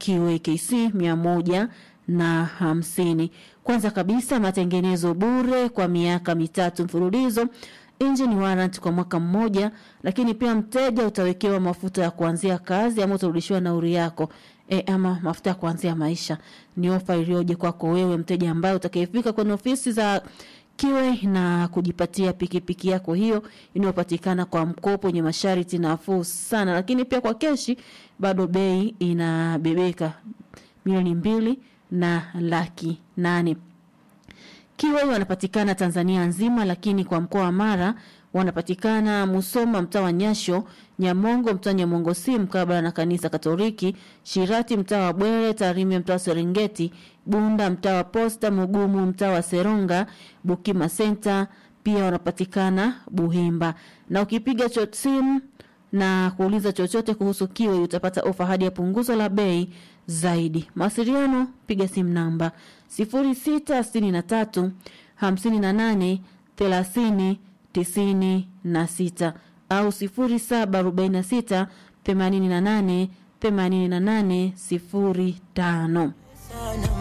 Kiwe KC mia moja na hamsini. Kwanza kabisa matengenezo bure kwa miaka mitatu mfululizo engine warrant kwa mwaka mmoja, lakini pia mteja utawekewa mafuta ya kuanzia kazi ama utarudishiwa nauri yako e, ama mafuta ya kuanzia maisha. Ni ofa iliyoje kwako wewe mteja ambaye utakayefika kwenye ofisi za Kiwe na kujipatia pikipiki yako hiyo inayopatikana kwa mkopo wenye masharti nafuu sana, lakini pia kwa keshi bado bei inabebeka milioni mbili na laki nane. Kiwe wanapatikana Tanzania nzima, lakini kwa mkoa wa Mara wanapatikana Musoma mtaa wa Nyasho, Nyamongo mtaa Nyamongo si mkabala na kanisa Katoliki, Shirati mtaa wa Bwere, Tarime mtaa wa Serengeti, Bunda mtaa wa Posta, Mugumu mtaa wa Seronga, Bukima Center pia wanapatikana Buhimba. Na ukipiga cho- simu na kuuliza chochote kuhusu Kiwe utapata ofa hadi ya punguzo la bei zaidi. Mawasiliano, piga simu namba 0663 58 30 96 au 0746 88 88 05.